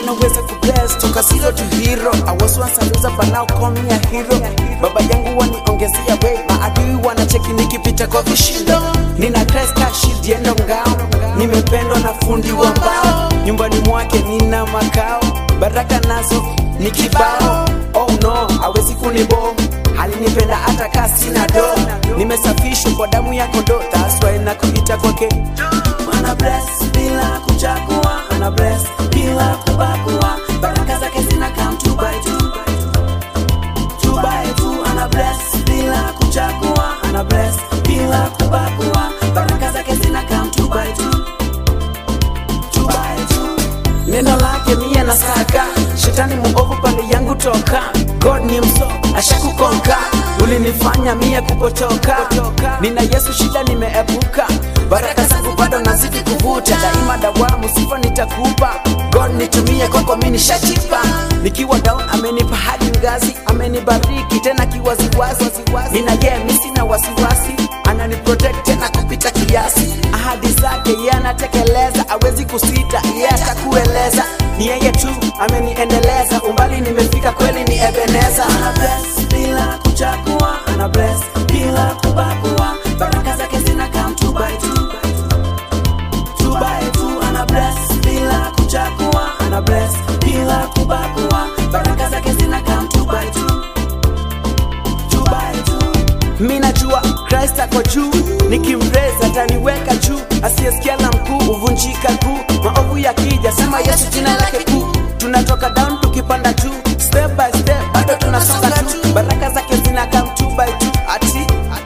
anaweza kubless toka zero to hero I was once a loser but now call me a hero baba yangu waniongezea way maadui wanacheki nikipita kwa vishindo nina Christ ka shield yendo ngao nimependwa na fundi wa mbao nyumbani mwake nina makao baraka nazo ni kibao oh no hawezi kunibo alinipenda hata kaa sina do nimesafishwa kwa damu ya kondoo that's why nakuita kwake ana bless bila kuchagua ana bless bila kubagua baraka zake zina come two by two two by two ana bless bila kuchagua ana bless bila kubagua baraka zake zina come two by two two by two neno lake mie na saka shetani muovu pande yangu toka god ni mso ashakukonka ulinifanya mie kupotoka nina yesu shida nimeepuka baraka zangu bado nazidi kuvuta daima dawamu sifa nitakupa god nitumie kwako mi nishachipa nikiwa down amenipa hadi ngazi amenibariki tena kiwaziwazi nina ye mi sina wasiwasi anani protect tena kupita kiasi ahadi zake ye anatekeleza awezi kusita ye atakueleza ni yeye tu ameniendeleza umbali nimefika kweli ni ebeneza ana bless bila kuchagua ana bless bila kubagua baraka zake zina come two by two two by two ana bless bila kuchagua ana bless bila kubagua baraka zake zina come two by two two by two mi najua Christ ako juu nikimreza ataniweka juu asiyesikia la mkuu huvunjika kuu maovu yakija sema Yesu jina lake kuu tunatoka down tukipanda juu step by step bado tunasonga tu baraka zake zina come two by two ati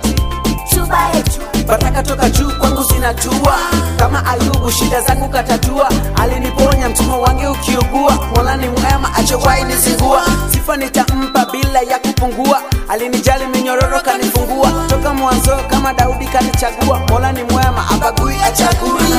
baraka toka juu kwangu zinatua kama ayubu shida zangu katatua aliniponya mtumwa wange ukiugua mola ni mwema achowai nizingua sifa nitampa bila ya kupungua alinijali minyororo kanifungua toka mwanzo kama daudi kanichagua mola ni mwema abagui achagui